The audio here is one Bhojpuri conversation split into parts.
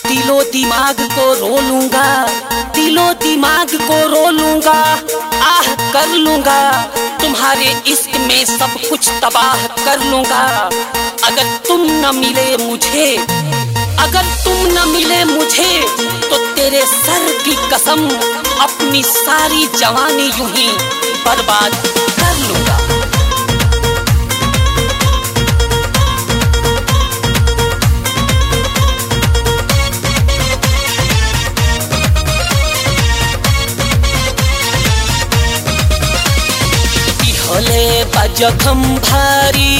दिलो दिमाग को रो लूंगा दिलो दिमाग को रो लूंगा आह कर लूंगा तुम्हारे इश्क में सब कुछ तबाह कर लूंगा अगर तुम न मिले मुझे अगर तुम न मिले मुझे तो तेरे सर की कसम अपनी सारी जवानी यूं ही बर्बाद कर लूंगा হলে বা জখম ভারী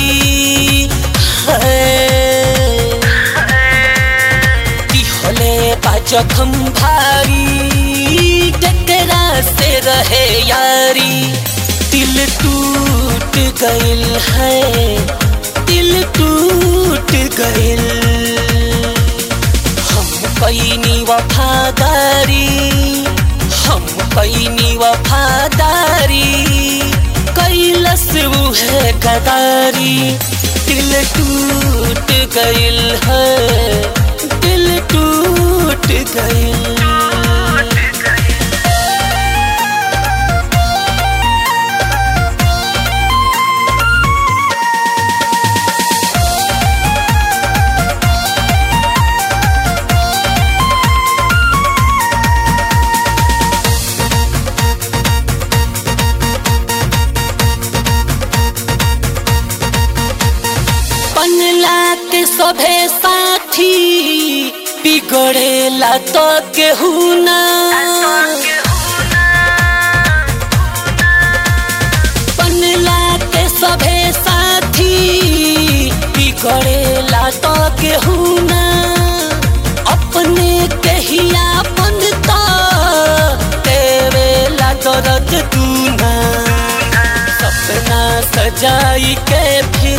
কি হলে বা জখম ভারী टकरा से रहे यारी दिल टूट गइल है दिल टूट गइल हम कैनी वफादारी हम कैनी वफादारी कैलस वो है गदारी दिल टूट गइल है दिल टूट गइल बनला के सभे साथी बिगड़ेला तो केहू ना बनला के सभे साथी बिगड़ेला तो केहू ना अपने कहिया बनता तेवेला दर्द तू ना सपना सजाई के फिर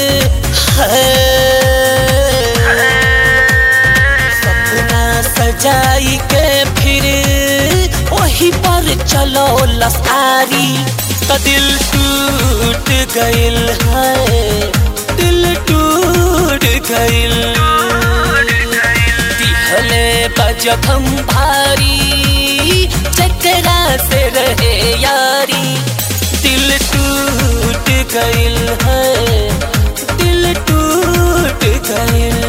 सपना सजाई के फिर वही पर चलो लसारी तो दिल टूट गइल है दिल टूट गइल दिहले बजखम भारी चकरा से रहे यारी दिल टूट गइल है दिल टूट गइल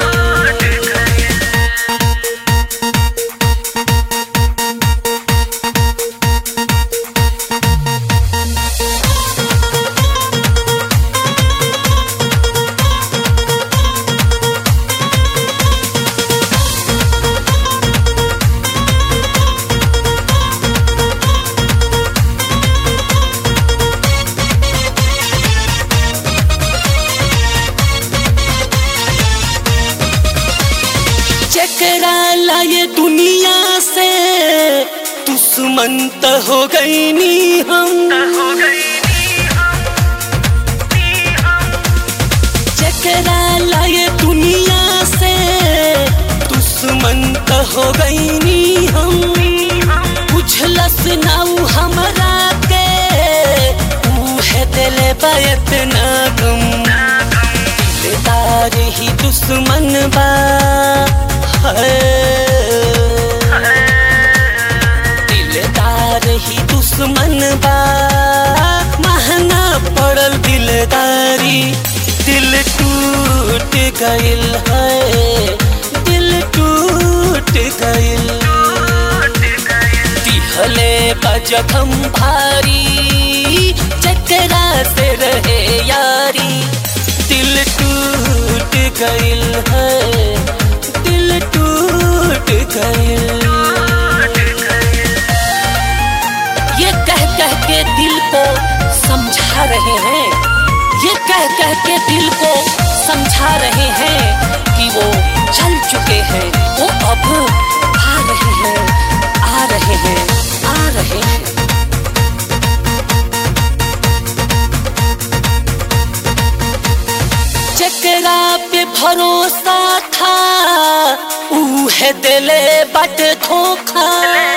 चकरा लाए दुनिया से दुश्मन तो हो गई नी हम चकरा लाए दुनिया से दुश्मन तो हो गई नी हम बुझलस नाऊ हमरा के है दिल बैत ना गम दिलदार ही दुश्मन बा दिलदार ही दुश्मन बा महंगा पड़ल दिलदारी दिल टूट गइल है दिल टूट गइल दिहले बजखम भारी चकरा से रहे यारी दिल टूट गइल है दिल टूट गइल ये कह कह के दिल को समझा रहे हैं ये कह कह के दिल को समझा रहे हैं कि वो चल चुके हैं वो अब आ रहे हैं आ रहे हैं आ रहे हैं चकरा पे भरोसा था ऊ है दिले बट धोखा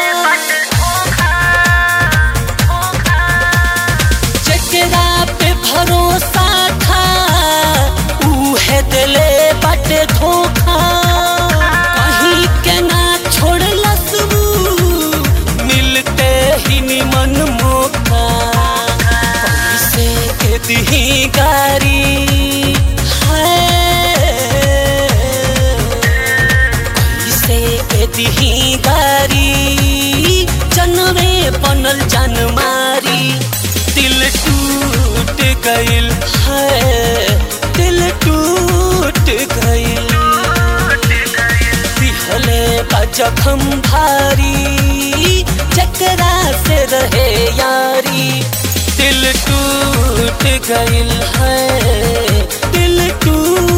चकरा पे भरोसा था ऊ है दिले बट धोखा कहीं गइल है दिल टूट गइल दिहले का जखम भारी चकरा से रहे यारी दिल टूट गइल है दिल टूट